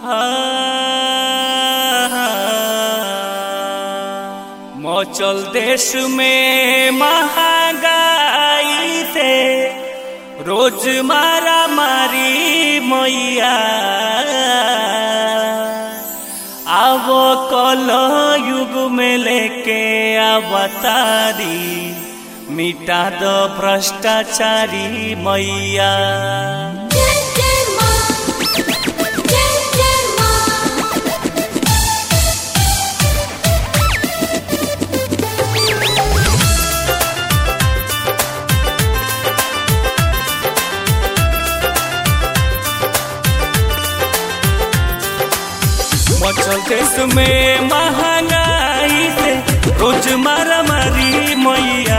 मचल देश में महंगाई से रोज मारा मारी मैया अब कल युग में लेके अवतारी मिटा दो भ्रष्टाचारी मैया जय जय मां जय जय मां मचल देश में महंगाई से रोज मारा मारी मैया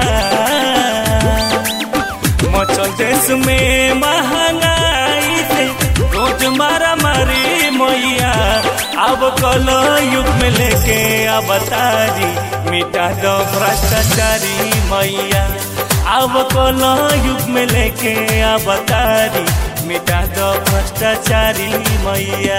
मचल देश में महंगाई से रोज मारा मारी मैया अब कल युग में लेके अवतारी मिटा दो भ्रष्टाचारी मैया अब कल युग में लेके अवतारी मिटा दो भ्रष्टाचारी मैया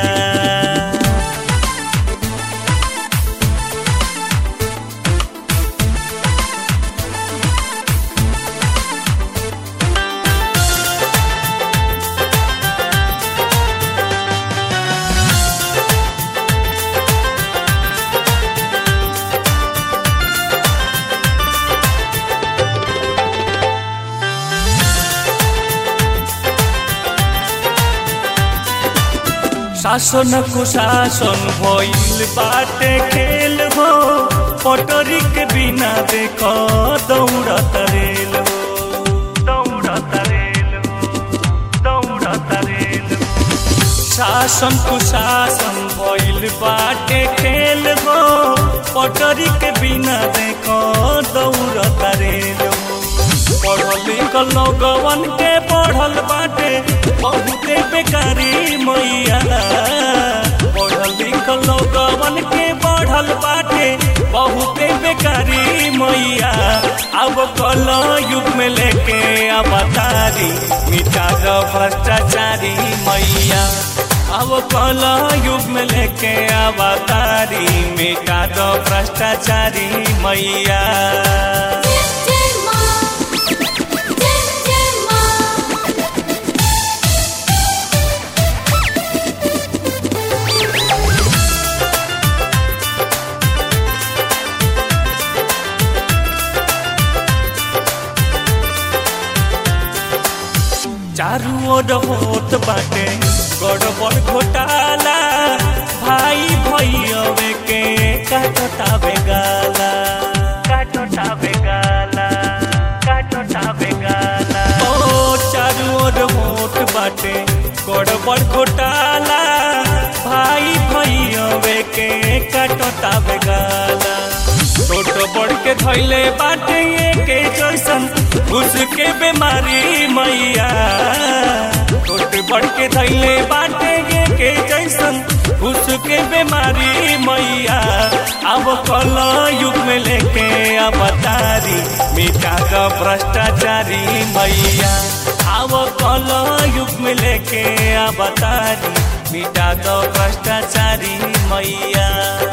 शासन कुशासन भइल बाटे खेल हो पटरी के बिना देख दौड़त रेल हो दौड़त रेल हो दौड़त रेल हो शासन कुशासन भइल बाटे खेल हो पटरी के बिना देख दौड़त रेल हो पढ़ल लिखल लोगवन के पढ़ल बाटे बहुते बेकारी मैया पढ़ल लिखल लोगवन के पढ़ल बाटे बहुते बेकारी मैया अब कल युग में लेके अवतारी मिटा दो भ्रष्टाचारी मैया अब कल युग में लेके अवतारी मिटा दो भ्रष्टाचारी मैया जय जय मां जय जय मां चारू ओर होत बाटे गड़बड़ घोटाला भाई भैयवे के काटतावे गाला काटतावे गाला काटतावे गाला ओ चारू ओर होत बाटे गड़बड़ घोटाला भाई भैयवे के काटतावे गाला छोट बड़ के धैले बाटे के जैसन घुस के बीमारी मैया छोट बड़ के धैले बाटे के जैसन घुस के बीमारी मैया अब कल युग में लेके अवतारी मिटा दो भ्रष्टाचारी मैया अब कल युग में लेके अवतारी मिटा दो भ्रष्टाचारी मैया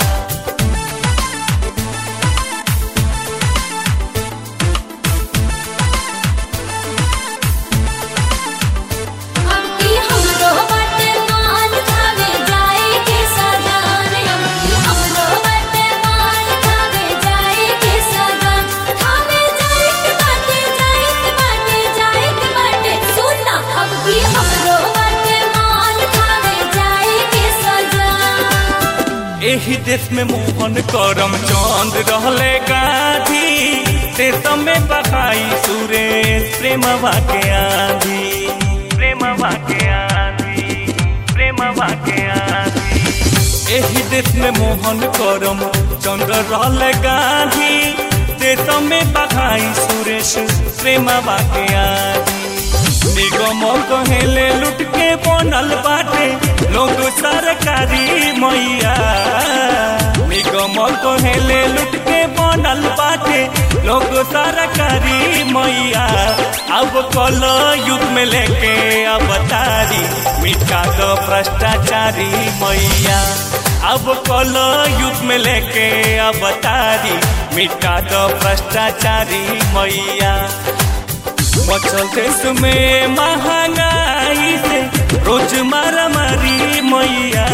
अब की हमरो बाटे मान खावे जाए के सदान अब की हमरो बाटे मान खावे जाए के सदान खावे जाए के बाटे जाए के बाटे जाए के बाटे सुनना अब की हमरो बाटे मान खावे जाए के सदान एही देश में मोहन करम चंद रहले गांधी देश में बहाई सुरेश प्रेमवा के आंधी प्रेमवा के आंधी प्रेमवा के आंधी एही देश में मोहन करम चंद्र रहले गांधी देश में बहाई सुरेश प्रेमवा के आंधी निगम कहेले लुट के बनल बाटे लोग सरकारी मैया निगम निगम कहेले लुट के बनल बाटे लोग सरकारी मैया अब कल युग में लेके अवतारी मिटा दो भ्रष्टाचारी मैया अब कल युग में लेके अवतारी मिटा दो भ्रष्टाचारी मैया मचल देश में महंगाई से रोज मारा मारी मैया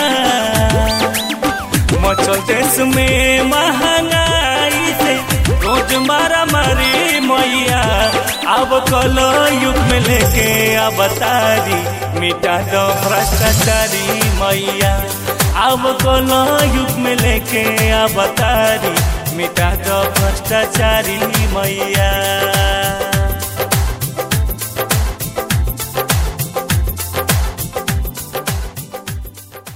मचल देश में महंगाई से रोज मारा मारी मैया अब कल युग में लेके अवतारी मिटा दो भ्रष्टाचारी मैया अब कल युग में लेके अवतारी मिटा दो भ्रष्टाचारी मैया